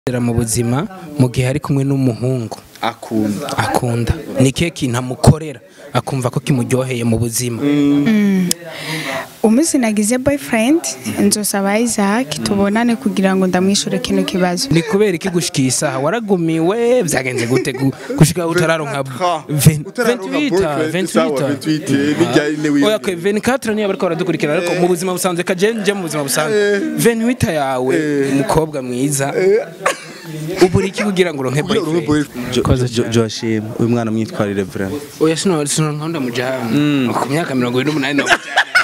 mu buzima mu gihe ari kumwe n'umuhungu akunda akunda ni kihe kintu amukorera akumva ko kimuryoheye mu buzima umunsi nagize boyfriend nzosaba Isaac tubonane kugira ngo ndamwishure kino kibazo ni kubera iki gushika iyi saha waragumiwe byagenze gute gu- gushika utararonka ven- 28 28 oya okay 24 niyo bariko baradukurikira ariko mu buzima busanzwe kaje nje mu buzima busanzwe 28 yawe umukobwa mwiza ubura iki kugira ngo uronke boyfriend Koze Joachim uyu mwana mwitwarire vraiment oya sino sino nkunda mujana ku myaka 28 no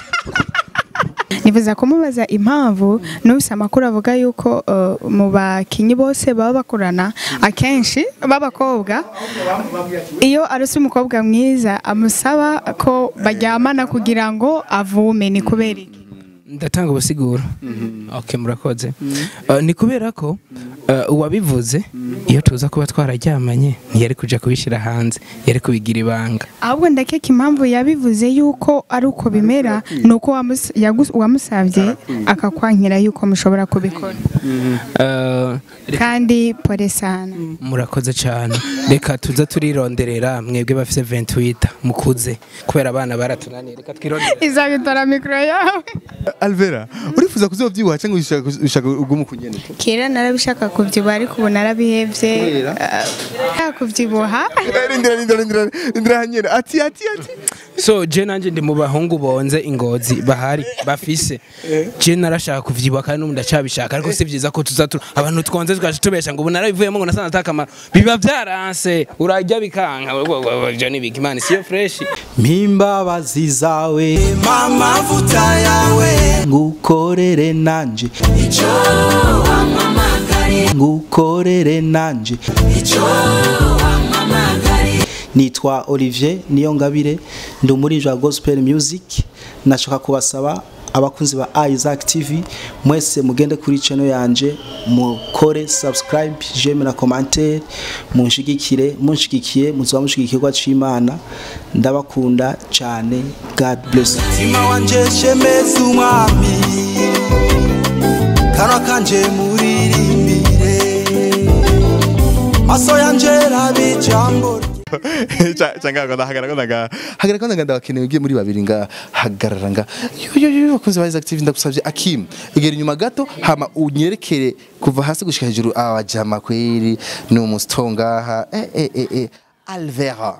nifuza kumubaza impamvu nubise amakuru avuga yuko uh, mu bakinyi bose baba bakorana akenshi b'abakobwa iyo arose umukobwa mwiza amusaba ko baryamana kugira ngo avume ni kubera iki ndatanga ubusiguro okay murakoze Uh, ni kubera ko uh, uwabivuze iyo tuza kuba twararyamanye ntiyari kuja kubishyira hanze yari kubigira ibanga ahubwo ndakeka impamvu yabivuze yuko ari uko bimera ni uko wamus- yagus- wamusabye akakwankira yuko mushobora kubikora Uh, kandi pole sana murakoze cyane reka tuza turironderera mwebwe bafite 28 mukuze kubera abana baratunaniye reka twirondere izabitora mikoro yawe Alvera urifuza kuzobyibuha cyangwa ushaka ushaka ugumu kunyene kera narabishaka kubyibuha ariko ubu narabihevye Kubera? uh, kubyibuha Rindira rindira rindira rindira hanyera ati ati ati so je nanje ndi mu bahungu bonze ingozi bahari bafise je narashaka kuvyibuha kandi n'ubu ndacyabishaka ariko si vyiza ko tuza tu- abantu twonze tugaje tubesha ngo ubu narabivuyemo ngo nasanze atakamaro biba vyaranse urarya bikanka je ni big man siyo fresh mpimbabazi zawe amavuta yawe ngukorere nanje icyo wamamagari ngukorere nanje icyo wamamagari nitwa Olivier Niyongabire ndi umuririmbyi wa gospel music nashaka kubasaba abakunzi ba Isaac TV mwese mugende kuri channel yanje mukore subscribe j'aime na commentaire munshigikire munshigikiye muzoba mushigikirwa c'Imana ndabakunda cyane God bless you. mutima wanje shemeza umwami kanwa kanje muririmbire maso yanje rabe ijambo cyangwa ndahagara ndaga hagara kandi ndabakeneye ugiye muri babiri nga hagarara nga yo yo yo bakunze ba Isaac TV ndagusabye Akim egera inyuma gato hama unyerekere kuva hasi gushika hejuru abajama kweri ni umustongaha eh eh eh eh Alvera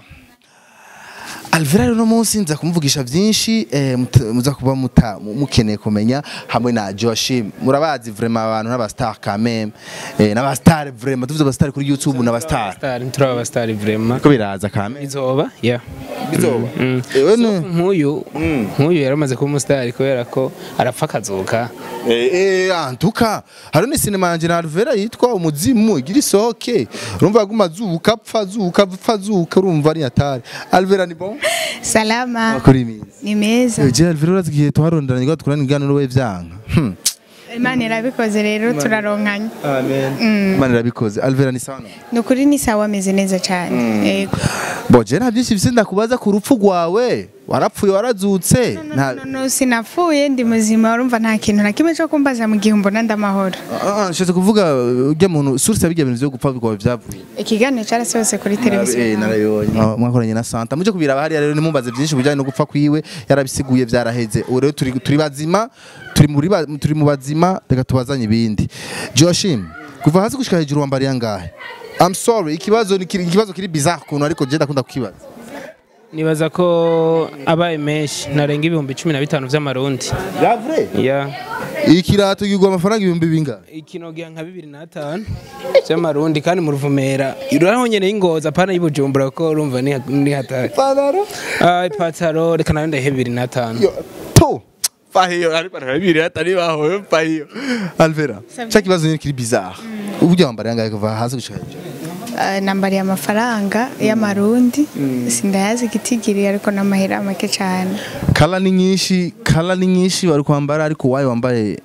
Alvera rero uno munsi nza kumuvugisha byinshi eh, mut- muza kuba muta mu- mukeneye kumenya hamwe na Joachim murabazi vraiment abantu n'abastar quand même eh, n'abastar vraiment tuvuze abastar kuri YouTube n'abastar star turaba aba star vraiment ko biraza quand même izoba yeah bizoba Mm. ewe no nk'uyu nk'uyu yaramaze kuba umusitari kubera ko arapfa akazuka eh eh antuka hari ni cinema yanje na Alvera yitwa umuzimu igira isoke urumva aguma azuka apfa azuka apfa azuka urumva ari atari Alvera ni bon salama akora imizi ni meza je Alvera urazi igihe twaronderanye ngo tukurane iganiro we vyanka hmm imana irabikoze rero turaronkanye Imana irabikoze Alvera ni sawa ni ukuri ni sawa ameze neza cyane yego bo je nta byinshi bise ndakubaza ku rupfu rwawe warapfuye warazutse nta no, no, sinapfuye ndi muzima urumva nta kintu na kimwe cyo kumbaza mu gihe mbona ndamahoro Ah, nshatse kuvuga ujya muntu source ya bijya bintu byo gupfa bikaba byavuye ikiganiro cyarasohotse kuri televiziyo Ah, mwakoranye na Santa muje kubiraba hariya rero nimumbaze byinshi bijyanye no gupfa kwiwe yarabisiguye byaraheze ubu rero turi turi bazima turi muri ba- turi mu bazima reka tubazanye ibindi Joachim kuva hasi gushika hejuru wambariye angahe I'm sorry ikibazo ni kiri- ikibazo kiri bizarre kuntu ariko je ndakunda kukibaza nibaza ko abaye menshi narenga ibihumbi cumi na bitanu vy'amarundi ya vrai ya ikirato kigwa amafaranga ibihumbi bingahe ikinogira nka bibiri n'atanu vy'amarundi kandi mu ruvumera urahonyene y'ingozi apana y'ubujumbura ko urumva ni ni hatari Panaro Ah, ipataro reka nayo ndahe bibiri n'atanu yo to fahiyo ari panaro bibiri atari baho fahiyo Alvera cha kibazo ni kiri bizarre ubujya wambariye angahe kuva hasi gushika hejuru Uh, nambariye amafaranga y'amarundi sindayazi igitigiri ariko n'amahera make cyane kala ni nyinshi kala ni nyinshi bari kwambara ariko wayo wambaye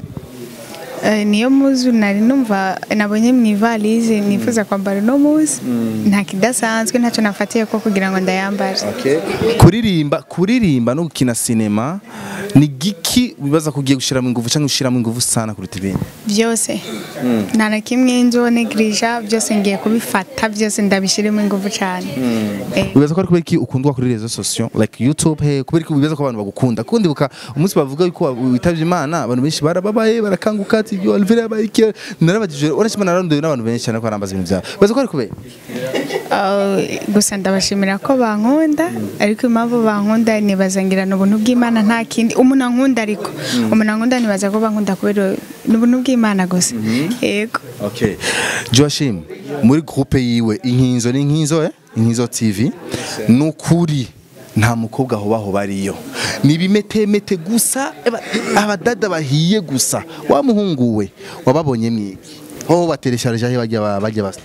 Uh, niyo muzu nari numva nabonye mu ivalize nifuza kwambara uno muzi nta kidasanzwe ntacyo nafatiye ko kugira ngo ndayambare kuririmba kuririmba no gukina sinema ni giki wibaza ko ugiye gushiramo ingufu cyangwa ushiramo ingufu sana kuruta ibindi byose nta na kimwe nzo negirija byose ngiye kubifata byose ndabishyiremo ingufu cyane Eh, wibaza ko ari kubera iki ukundwa kuri rezo sosiyo like youtube he kubera iki wibaza ko abantu bagukunda kuko ndibuka umunsi bavuga yuko witavye imana abantu benshi barababaye barakanguka ati ibyo alvera yabaye iki narabagije urashima naranduye n'abantu benshi cyane ko barambaza ibintu byawe wibaza ko ari kubera ah, gusa ndabashimira ko bankunda ariko impamvu bankunda nibazangirana ubuntu bw'imana nta kindi umuntu ankunda ariko umuntu ankunda nibaza ko bankunda kubera ni ubuntu bw'imana gusa yego Okay. Joachim, muri groupe yiwe inkinzo n'inkinzo eh? Inkinzo TV nukuri nta mukobwa aho baho bariyo ni bimetemete gusa eba- abadada bahiye gusa wa muhungu we wababonye mwiki ho bateresharije aho bajya ba- bajya basto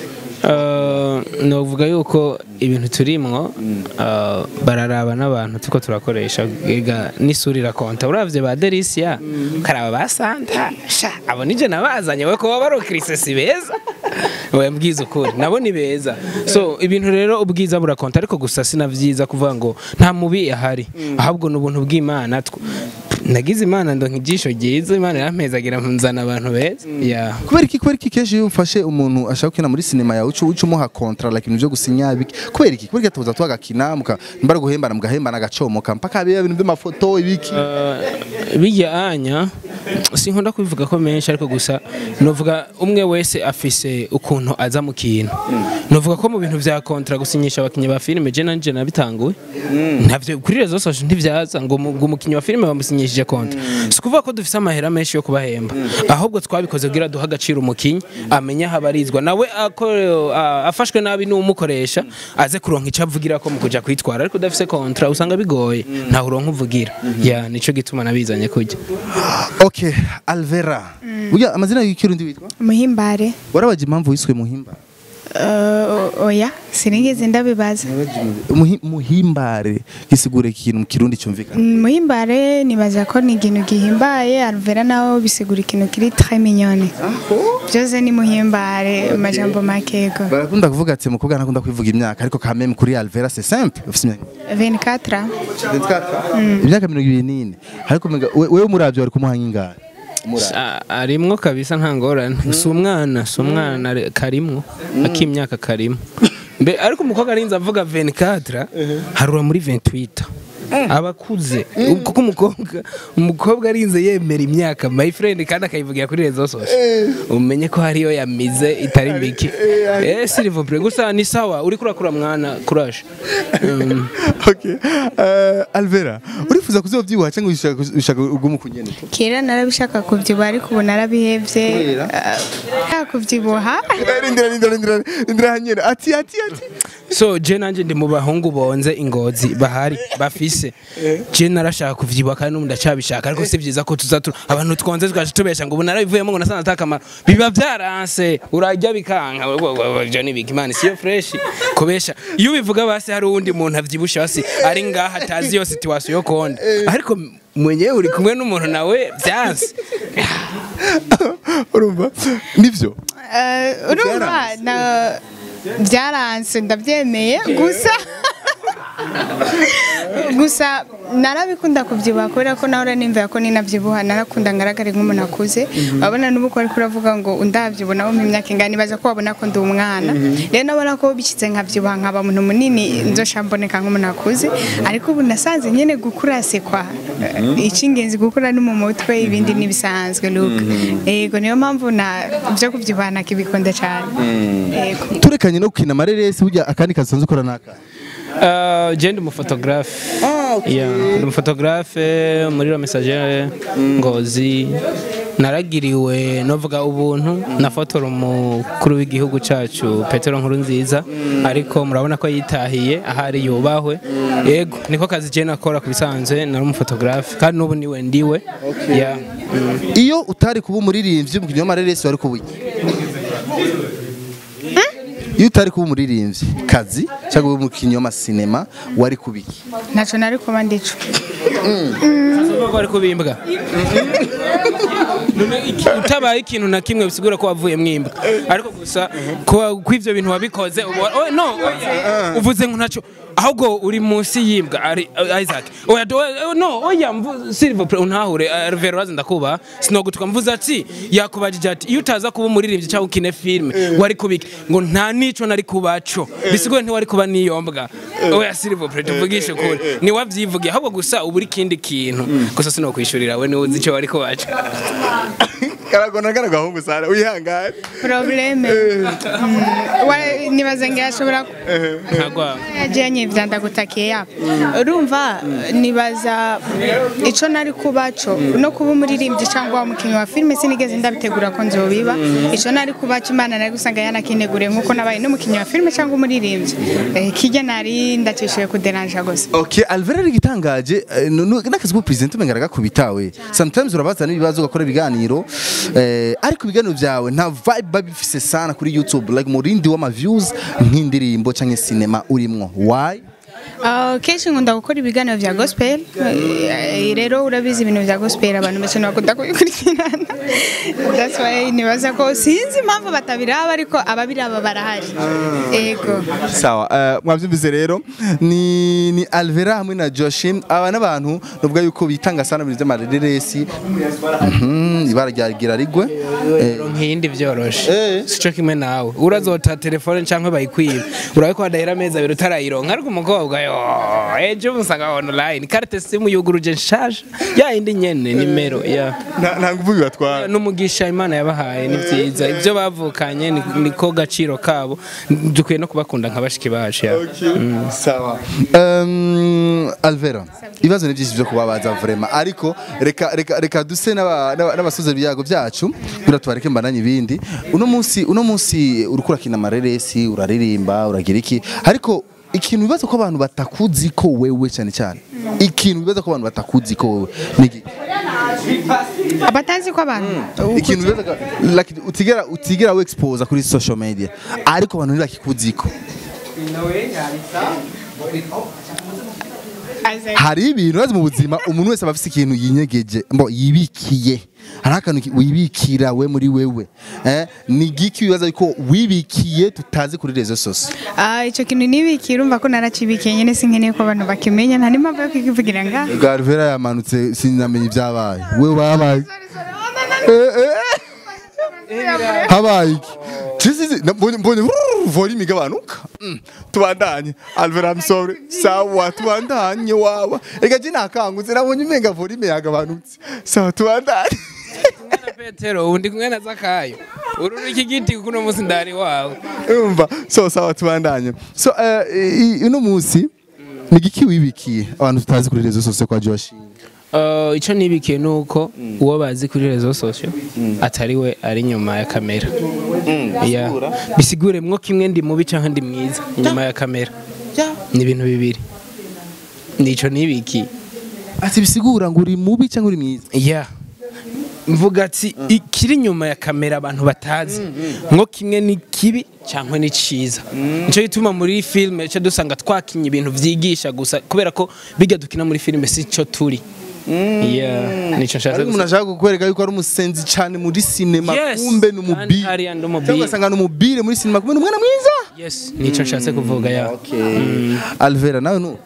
Uh, novuga yuko ibintu turimwo uh, bararaba n'abantu tuko turakoresha ega n'isura irakonta uravye ba Delicia karaba ba Santa sha abo nije nabazanye we ko barokirise si beza we mbwiza ukuri nabo ni beza so ibintu rero ubwiza burakonta ariko gusa sinavyiza kuvuga ngo nta mubi ahari ahubwo ni ubuntu bw'Imana tw- nagize imana ndonka ijisho ryiza imana yarampezagira nzana abantu beza yeah. kubera iki kubera iki kenshi iyo umfashe umuntu ashaka gukina muri sinema yawe uca uca umuha kontra like ibintu byo gusinya biki kubera iki kubera iki tuza twagakina muka mbara guhembana mugahembana agacomoka mpaka biba ibintu by'amafoto ibiki Uh, bijya anya sinkunda kubivuga ko menshi ariko gusa novuga umwe wese afise ukuntu aza mu kintu novuga ko mu bintu vya kontra gusinyisha abakinyi ba filime je nanje nabitanguye ntavyo kuri rezo social ntivyaza ngo umu- ngo umukinyi wa filime bamusinyishije kontra si kuvuga ko dufise amahera menshi yo kubahemba ahubwo twabikoze kugira duha agaciro umukinyi amenye aho abarizwa nawe ako- a- afashwe nabi n'umukoresha aze kuronka icyo avugira ko mu kuja kwitwara ariko udafise kontra usanga bigoye ntawe uronka uvugira ya nico gituma nabizanye kujya okay alvera burya amazina y'ikirundi witwa muhimbare warabaje impamvu wiswe muhimba uh, oya sinigeze ndabibaza Muhi- muhimbare gisigura ikintu mu kirundi cyumvikana muhimbare nibaza ko ni ikintu gihimbaye alvera naho bisigura ikintu kiri très mignonne byose ni muhimbare amajambo makego barakunda kuvuga ati mukobwa ntakunda kwivuga imyaka ariko quand même kuri alvera c'est simple ufite imyaka 24 imyaka mirongo ibiri n'ine ariko umenga we- wewe umuravyo wari kumuha nk'ingana A- arimwo kabisa nta ngorane si umwana si umwana re- karimwo akimyaka karimwo mbe ariko umukobwa arinze avuga 24 harura muri 28 abakuze kuko umukobwa umukobwa arinze yemera imyaka my friend kandi akayivugira kuri rezo social umenye ko hariyo yamize itari mbiki eh s'il vous plaît gusa ni sawa uri kurakura mwana courage Um, okay uh, alvera urifuza kuzovyibuha cyangwa ushaka ushaka ugumu kunyene kera narabishaka kubyibuha ariko ubu narabihevye Kubera? uh, kubyibuha rindira rindira rindira rindira hanyene ati ati ati so je nanje ndi mu bahungu bonze ingozi bahari bafise je narashaka kuvyibuha kandi n'ubu ndacyabishaka ariko si vyiza ko tuza tu- abantu twonze tukaje tubesha ngo ubu narabivuyemo ngo nasanze atakamaro biba vyaranse urarya bikanka jo ni big man siyo fresh kubesha iyo ubivuga basi hari uwundi muntu avyibusha basi ari ngaha atazi iyo situation yo konda ariko mwenyewe uri kumwe n'umuntu nawe vyanse urumva nivyo Uh, urumva na byaranse ndabyemeye gusa gusa narabikunda kubyibuha kubera ko nawe nimvira ko ninabyibuha narakunda ngaragare nk'umuntu akuze wabona n'ubu ko ariko uravuga ngo undabyibona wo mu myaka ingana nibaza ko wabona ko ndi umwana rero nabona ko bishyize nkabyibuha nkaba umuntu munini nzosha mboneka nk'umuntu akuze ariko ubu nasanze nyine gukura sekwa icy'ingenzi gukura no mu mutwe ibindi n'ibisanzwe luka yego niyo mpamvu na byo kubyibuha nakibikunda cyane yego turekanye no gukina amareresi burya akandi kazi usanzwe ukora naka Uh, je ndi umufotogarafe yeah, ndi umufotogarafe muri la messagere ngozi naragiriwe novuga ubuntu nafotora umukuru w'igihugu cacu petero nkuru nziza ariko murabona ko yitahiye ahari yubahwe yego niko kazi je nakora ku bisanzwe nari umufotogarafe kandi n'ubu niwe ndiwe yeah. mm. iyo utari kuba umuririmbyi umukinnyi w'amareresi wari kuba iki iyo utari kuba umuririmbyi kazi cyangwa ube umukinnyi w'amasinema wari kuba iki ntacyo nari kuba ndico Uvuga ko ari kubimbwa None iki- utabaye ikintu na kimwe bisigura ko wavuye mwimbwa ariko gusa ko ko ivyo bintu wabikoze ubu- oh, no oya. uvuze ngo ntacyo ahubwo uri munsi yimbwa ari uh, Isaac oya do- eh, no oya mvu silver play untahure uh, Vero wazi ndakuba sinogutuka mvuze ati yakubajije ati iyo utaza kuba umuririmbyi cyangwa ukine filme wari kubiki ngo nta nico nari kubaco bisigure ntiwari kuba niyombwa oya silver play tuvugishe kuri ni wavyivugiye ahubwo gusa ubu uri kindi kintu gusa sinokwishurira we niwe uzi ico wari kubaco karagona kana gahungu sana wihangane probleme Mm, wa- nibaza ngo yashobora ntagwa yajenye ivya ndagutakiye yapa urumva nibaza ico nari kubaco no kuba umuririmbyi cyangwa umukinnyi wa filime sinigeze ndabitegura ko nzobiba ico nari kubaco imana nari gusanga yanakineguriye nkuko nabaye n'umukinnyi wa filime cyangwa umuririmbyi Eh, kirya nari ndacishuye kuderanja gusa Okay, Alvera ari gitangaje eh, nu- nu- n'akazi ko president umengara gakubitawe. Sometimes urabaza n'ibibazo ugakora ibiganiro eh, ariko ibiganiro byawe nta vibe biba bifise sana kuri YouTube like murindi w'ama views nk'indirimbo canke cinema urimwo. Why? Ah, kenshi nkunda gukora ibiganiro vya gospel Eh, rero urabizi ibintu vya gospel abantu benshi ntibakunda kubikurikirana that's why nibaza ko sinzi impamvu batabiraba ariko ababiraba barahari ego Sawa, uh, mwavyumvise rero ni ni Alvera hamwe na Joshim aba n'abantu nuvuga yuko bitanga sana mu by'amareresi. Mhm, ibara rya gira rigwe. Eh, nk'iyindi byoroshe Eh. sico kimwe nawe urazota telefone cyangwa bayikwiba urabe ko hadahera amezi abiri utarayironka ariko umukobwa yo ejo musanga online carte simu yuguruje nshasha ya indi nyene nimero ya nta nta nguvu bibatwara. n'umugisha imana yabahaye ni byiza ibyo bavukanye ni- niko gaciro kabo dukwiye no kubakunda nka bashiki bacu ya sawa um, alvera ibibazo ni byinshi byo kubabaza vrema ariko reka reka reka duse n'aba- n'aba- n'abasoza ibyago byacu kugira tubareke mbananye ibindi uno munsi uno munsi uriko urakina amareresi uraririmba uragira iki ariko ikintu bibaza ko abantu batakuzi ko wewe cyane cyane ikintu bibaza ko abantu batakuzi ko wewe ni iki? abatazi ko abantu ikintu bibaza ko like utigera utigera we expose kuri social media ariko abantu ntibakikuzi ko hari ibintu bazi mu buzima umuntu wese aba afite ikintu yinyegeje mbo yibikiye hari akantu ki- wibikira we muri wewe eh ni giki wibaza yuko wibikiye tutazi kuri rezo sose Ah, ico kintu nibikira urumva ko naracibikiye nyene sinkeneye ko abantu bakimenya nta n'impamvu yo kukivugira nga Garvera yamanutse sinamenye ibyabaye we wabaye Eh, eh. habaye iki Chisizi mbonye mbonye vrrr, volume igabanuka Mm, tubandanye Alvera I'm sorry sawa tubandanye wawa ega je nakangutse nabonye umenga volume yagabanutse sawa tubandanye Mwana petero undi kumwe na zakayo ururu iki giti kuno munsi ndari wawe umva so sawa tubandanye so eh, i- uno munsi ni giki wibikiye abantu tutazi kuri rezo sose kwa Josh Uh, ico nibikiye nuko uwo bazi kuri rezo sosio atari we ari nyuma ya kamera Ya. bisigure mwo kimwe ndi mubi canke ndi mwiza nyuma ya kamera ni ibintu bibiri nico nibikiye ati bisigura ngo uri mubi cyangwa uri mwiza ya mvuga ati ikiri nyuma ya kamera abantu batazi nko kimwe ni kibi cyangwa ni ciza nico gituma muri filime cyo dusanga twakinye ibintu vyigisha gusa kubera ko bijya dukina muri filime si cyo turi yeah nico nshatse ariko umuntu ashaka kukwereka yuko ari umusenzi cyane muri sinema Yes. kumbe ni Kandi umubiri hariya ndi umubiri. cyangwa ugasanga ni umubiri muri sinema kumbe ni umwana mwiza yes nico nshatse kuvuga ya Alvera nawe nu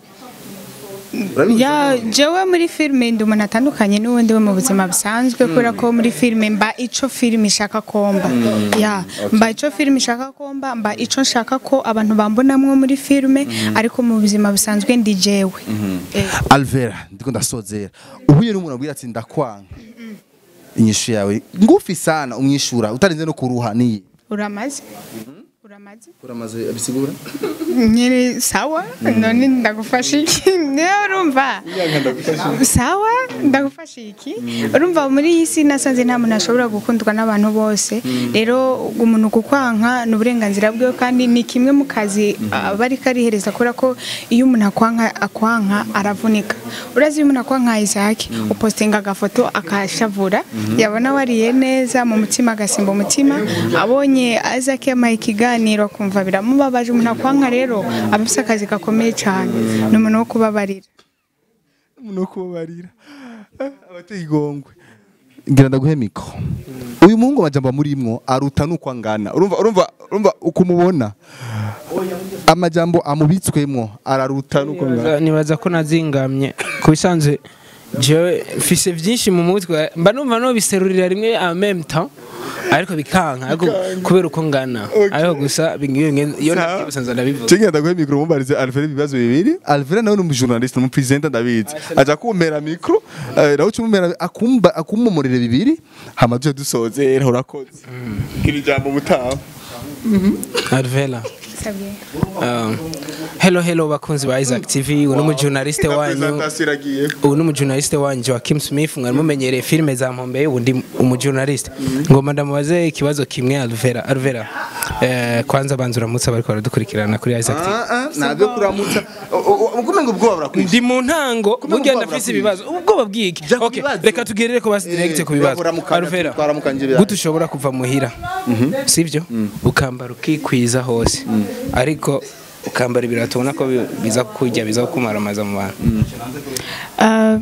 ya jewe muri filime ndi umuntu atandukanye n'ubundi we mu buzima busanzwe kubera ko muri filime mba ico filime ishaka komba ya mba ico filime ishaka komba mba ico nshaka ko abantu bambonamwo muri filime ariko mu buzima busanzwe ndi jewe Eh. Alvera ndiko ndasozera uhuye n'umuntu abwira ati ndakwanga inyishu yawe ngufi sana umwishura utarinze no kuruha niyi uramaze uramaze uramaze abisigura nyiri sawa none ndagufasha iki niyo urumva sawa ndagufasha iki urumva muri iyi si nasanze nta muntu ashobora gukundwa n'abantu bose rero umuntu kukwanka ni uburenganzira bwe kandi ni kimwe mu kazi aba ariko arihereza kubera ko iyo umuntu akwanka akwanka aravunika urazi iyo umuntu akwanka Isaac upostinga agafoto akashavura yabona wariye neza mu mutima agasimba umutima abonye Isaac yamaye ikiganiro akumva biramubabaje umuntu akwanka rero aba afite akazi gakomeye cyane ni umuntu wo kubabarira umuntu wo kubabarira abateye igongwe ngira ndaguhe mikro uyu muhungu amajambo amurimwo aruta nuko angana urumva urumva urumva ukumubona amajambo amubitswemwo araruta nuko angana nibaza ko nazingamye ku bisanzwe jewe mfise vyinshi mu mutwe mba numva no biserurira rimwe en même temps ariko bikanka ariko kubera uko ngana ariko gusa bingiye iyo nabibusanzwe ndabivuga Chengi ndaguhe mikro mumbarize Alfred ibibazo bibiri Alfred nawe ni umujournaliste ni umupresenter ndabizi aja kumpera mikro eh, nawe cumumera akumba akumumurire bibiri hama tuje dusozera urakoze gira ijambo mutaha Arvela Um, hello hello bakunzi ba Isaac TV uno mu journaliste wanyu presentation iragiye ubu ni umujournaliste wanyu Joachim Smith mwari mumenyereye filime za Mpombe ubu ndi umujournaliste ngoma ndamubaze ikibazo kimwe Alvera Alvera eh, kwanza banza uramutse bariko baradukurikirana kuri Isaac TV ah ah nabyo kuramutsa ukume ngo ubwoba burakwishe ndi mu ntango burya ubwoba ndafise burakwiye. ibibazo ubwoba bwiki Jya ku okay bibazo. reka tugerere ko basi direct ku bibazo turamukanya, Alvera twaramukanya ibirayi. gute ushobora kuva muhira sivyo ukambara ukikwiza hose ariko ukambara ibirato ubona ko bi- biza kurya biza kumaramaza mu bantu Ah,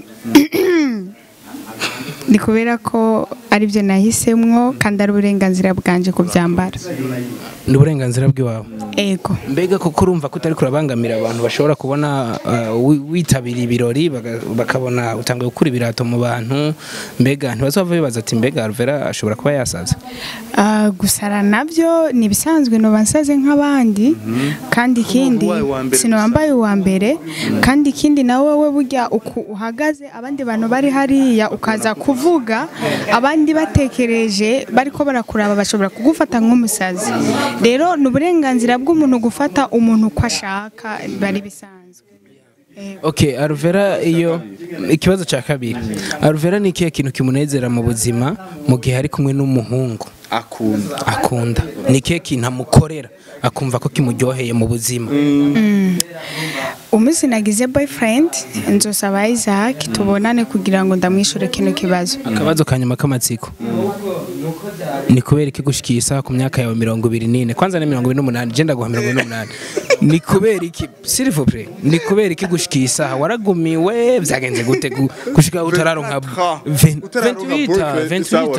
ni kubera ko aribyo nahisemwo kandi ari uburenganzira bwanje kubyambara ni uburenganzira bw'iwawe ego mbega koko urumva ko utari kurabangamira abantu bashobora kubona uh, wi- witabiriye ibirori baga- bakabona utangiye gukura ibirato mu bantu mbega ntibazava bibaza ati mbega Alvera ashobora kuba yasaze Ah, gusara nabyo ni ibisanzwe noba nsaze nk'abandi kandi ikindi uwawe wa mbere sinowambaye uwa mbere kandi ikindi nawe we burya uku uhagaze abandi bantu bari hariya ukaza kuvuga abandi batekereje bariko barakuraba bashobora kugufata nk'umusazi rero ni uburenganzira bw'umuntu gufata umuntu uko ashaka bari bisanzwe Okay, Alvera iyo ikibazo cya kabiri. Alvera ni ikihe kintu kimunezera mu buzima mu gihe ari kumwe n'umuhungu akunda akunda? Ni ikihe kintu amukorera akumva ko kimuryoheye mu buzima? umunsi nagize boyfriend nzosaba Isaac tubonane kugira ngo ndamwishure kino kibazo Akabazo ka nyuma k'amatsiko. Ni kubera iki gushikiye isaha ku myaka yawe mirongo ibiri n'ine kwanza ni mirongo ibiri n'umunani je ndaguha mirongo ibiri n'umunani ni kubera iki s'il vous plaît ni kubera iki gushikiye isaha waragumiwe byagenze gute gu- gushika utararonka Ven- 28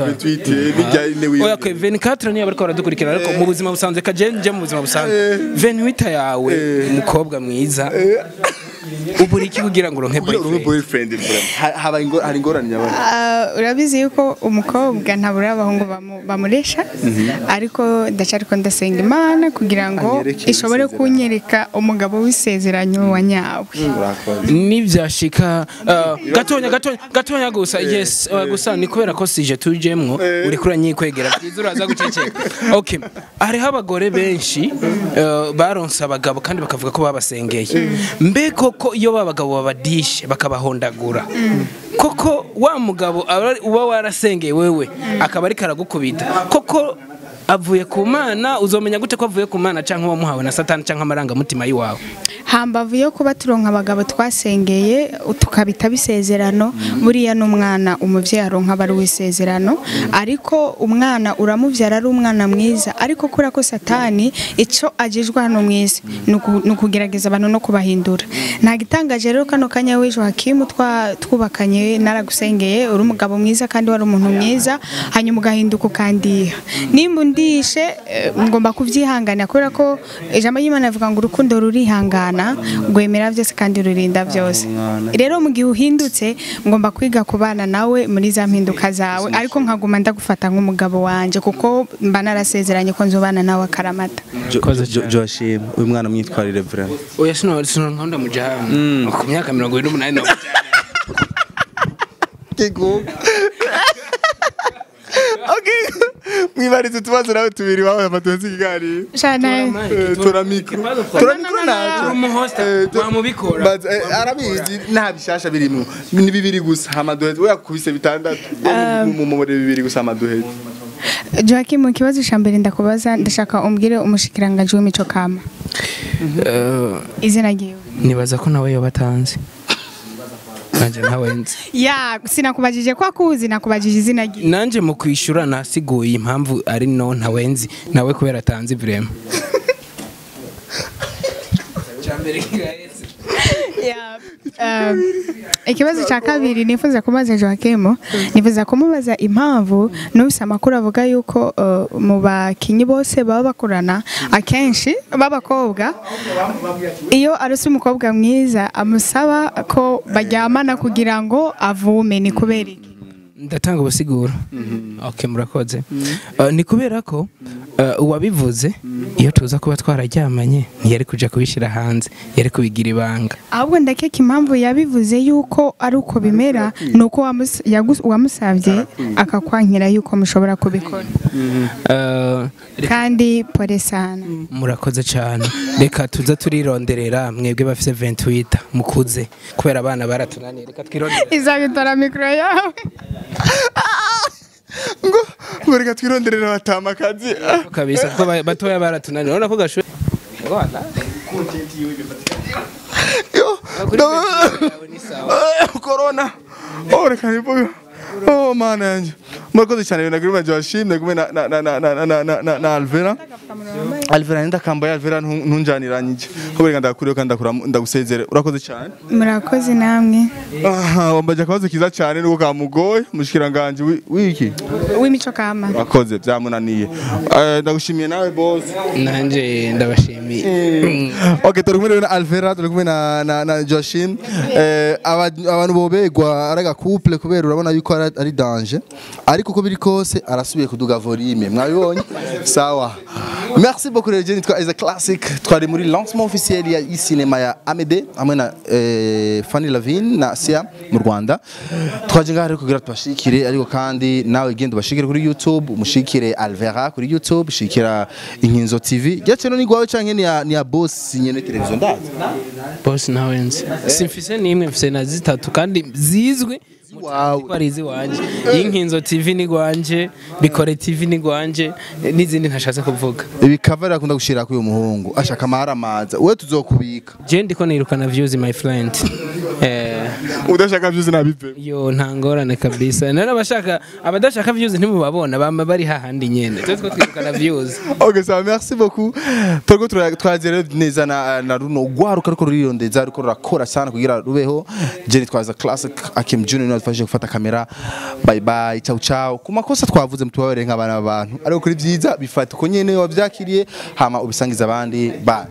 28 oya okay 24 niyo bariko baradukurikira ariko mu buzima busanzwe kaje nje mu buzima busanzwe 28 yawe umukobwa mwiza ubura iki kugira ngo uronke boyfriend hari ingorane nyabana Ah, urabizi yuko umukobwa ntabura abahungu bamu- bamuresha ariko ndacariko ndasenga imana kugira ngo Anyereke ishobore isezerano. kunyereka umugabo w'isezeranyo wa nyawe nibyashika uh, gatonya gatonya gatonya gusa yes uh, gusa ni kubera ko sije tujemwo uri kura nyikwegera bwiza uraza guceceka okay hariho abagore benshi uh, baronse abagabo kandi bakavuga ko babasengeye mbe koko iyo babagabo babadishe bakabahondagura koko wa mugabo aba- uba warasengeye wewe akaba ariko aragukubita koko avuye ku mana uzomenya gute ko avuye ku mana cyangwa wamuhawe na satani cyangwa amarangamutima y'iwawe hambavu yo kuba turonka abagabo twasengeye tukabita bisezerano buriya n'umwana umubyeyi aronka aba ari uw'isezerano ariko umwana uramubyara ari umwana mwiza ariko kubera ko satani icyo agejwe hano mu isi ni uku- ni ukugerageza abantu no kubahindura nta gitangaje rero kano kanya w'ejo hakimu twa- twubakanye naragusengeye uri umugabo mwiza kandi wari umuntu mwiza hanyuma ugahinduka ukandiha nimba undishe eh, ngomba kubyihanganira kubera ko ijambo ry'imana rivuga ngo urukundo rurihangana rwemera byose kandi rurinda byose rero mu gihe uhindutse ngomba kwiga kubana nawe muri za mpinduka zawe ariko nkaguma ndagufata nk'umugabo wanje kuko mba narasezeranye ko nzobana nawe akaramata joshim uyu mwana mwitwarire vraiment oya sino sino nkunda mujana ku myaka mirongo ine n'umunani na mwibarize utubazo nawe tubiri wawe amatuzi ikiganiro Shana, tura mikro tura mikro naco umuhosta wamubikora Baza- eh, arabizi nta bishasha birimo ni bibiri gusa amaduhezi we yakubise bitandatu mumumure bibiri gusa amaduhezi Joachim mu kibazo cya mbere ndakubaza ndashaka umbwire umushikiranganji w'imico kama izina ryiwe nibaza ko nawe yoba atanzi nanjye ntawe nzi ya sinakubajije ko akuzi nakubajije izina ryiwe nanjye mu kwishyura nasiguye impamvu ari no ntawe nzi nawe kubera atanzi vrema cyambere kiraheze Yeah. Um, ikibazo cya kabiri nifuza kubaza Joachim nifuza kumubaza impamvu n'ufise amakuru avuga yuko uh, mu bakinyi bose baba bakorana akenshi b'abakobwa iyo arose umukobwa mwiza amusaba ko baryamana kugira ngo avume ni kubera iki ndatanga ubusiguro ok murakoze Uh, ni kubera ko uh, uwabivuze iyo tuza kuba twararyamanye ntiyari kuja kubishyira hanze yari kubigira ibanga ahubwo ndakeka impamvu yabivuze yuko ari uko bimera ni uko wamus- yagus- wamusabye akakwankira yuko mushobora kubikora Uh, kandi pore sana murakoze cyane reka tuza turironderera mwebwe bafise 28 mukuze kubera abana baratunaniye reka twironderere izabitora mikoro yawe ngo ngo reka twironderere batama akazi kabisa kuko ba- batoya baratunaniye urabona ko gashoye Wala. yo Kuri no. 28 yawe ni sawa. Eh, corona oh reka nivuge oh mana yanjye murakoze cyane ibintu naguri manje washimye kumwe na na na na na na na na na Alvera Alvera nenda kambaye Alvera ntu- ntunjaniranyije ko reka ndakuriyo kandi ndakura ndagusezere urakoze cyane murakoze namwe aha wambaje akabazo kiza cyane nuko kamugoye mushikiranganje wi- wiki w'imico kama wakoze byamunaniye Eh, ndagushimiye nawe boss nanje ndabashimiye ok turi kumwe rero na alvera turi kumwe na na na joshim eh, aba- abantu bobegwa ari agakouple kubera urabona yuko ari ari danger ariko uko biri kose arasubiye kuduga volume mwabibonye sawa merci beaucoup rero Jenny twa is a classic twari muri lancement officiel ya icinema ya Amede hamwe na eh, Fanny Lavine na Sia mu Rwanda twaje ngaha rero kugira tubashikire ariko kandi nawe genda ubashikire kuri YouTube umushikire Alvera kuri YouTube shikira Inkinzo TV yace no ni gwawe canke ni ya ni ya boss nyene televiziyo ndazi boss nawe nzi simfise nimwe mfise na zitatu kandi zizwe Wawe. ko ari iziwanje y'inkinzo tv ni gwanje bikore tv ni gwanje n'izindi ntashatse kuvuga ibi cover akunda gushira kuri uyu muhungu ashaka amaramaza we tuzokubika je ndiko nirukana views my friend eh udashaka vyuzi nabive yo nta ngorane kabisa nari abashaka abadashaka views ntimubabona bama bari hahandi nyene twe two twirukana views Ok, ça va, merci beaucoup. Turiko tura- twazere neza na, na runo rwaruka ruko rurirondeza ruko rurakora sana kugira rubeho. Jenny twaza classic Akim Junior niwe adufashije gufata kamera. Bye bye, ciao ciao. Ku makosa twavuze mutubabere nk'abana b'abantu. Ariko kuri vyiza bifata uko nyene wavyakiriye hama ubisangiza abandi. Bye.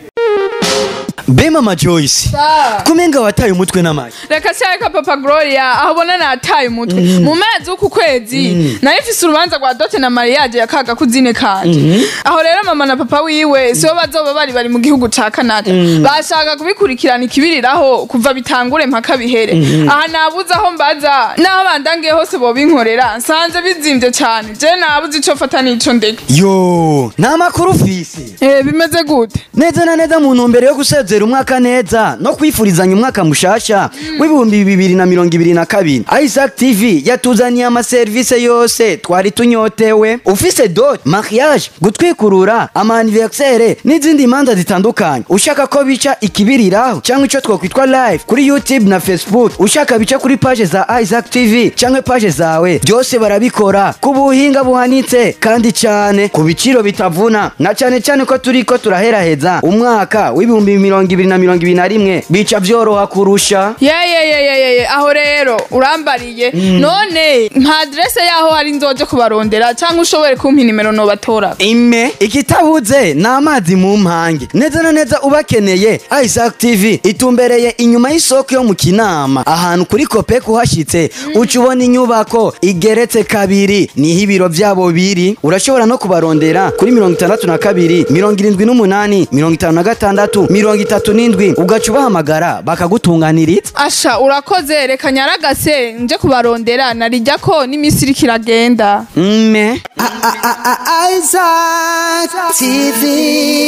be mama joyce kumenga wataye umutwe n'amashyi reka cyareka papa gloria aho ubona nataye umutwe mu mezi w'uku kwezi nayo ifise urubanza rwa dote na mariage ya kaga kuzine kanje aho rero mama na papa wiwe sibo bazoba bari bari mu gihugu ca canada bashaka kubikurikirana ikibiriraho kuva bitangure mpaka bihere aha nabuze aho mbaza n'aho bandangiye hose bobinkorera nsanze bizimvye cane je nabuze ico fata n'ico ndeka yo nta makuru ufise Eh, bimeze gute neza na neza mu ntumbero yo gusezera umwaka neza no kwifurizanya umwaka mushasha w'ibihumbi bibiri na mirongo ibiri na kabiri isaac tv yatuzaniye amaserivisi yose twari tunyotewe ufise dot mariage gutwikurura amaniversere n'izindi manza zitandukanye ushaka ko bica ikibiriraho cyangwa icyo twakwitwa live kuri youtube na facebook ushaka bica kuri page za isaac tv cyangwa page zawe byose barabikora ku buhinga buhanitse kandi cyane ku biciro bitavuna na cyane cyane ko turi ko turaheraheza umwaka w'ibihumbi mirongo ibiri na mirongo ibiri na rimwe bica byoroha kurusha yeyeyeyeyeye aho rero urambariye none nka adrese yaho hari nzoje kubarondera cyangwa ushobore kumpa inimero nobatora ime ikitabuze ni amazi mu mpange neza na neza ubakeneye isaac tv itumbereye inyuma y'isoko yo mu kinama ahantu kuri kope kuhashyitse uca ubona inyubako igeretse kabiri niho ibiro byabo biri urashobora no kubarondera kuri mirongo itandatu na kabiri mirongo irindwi n'umunani mirongo itanu na gatandatu mirongo itatu n'indwi ugaca ubahamagara bakagutunganiriza asha urakoze reka nyaragase nje kubarondera narijya ko n'iminsi iriko iragenda mme Isaac TV.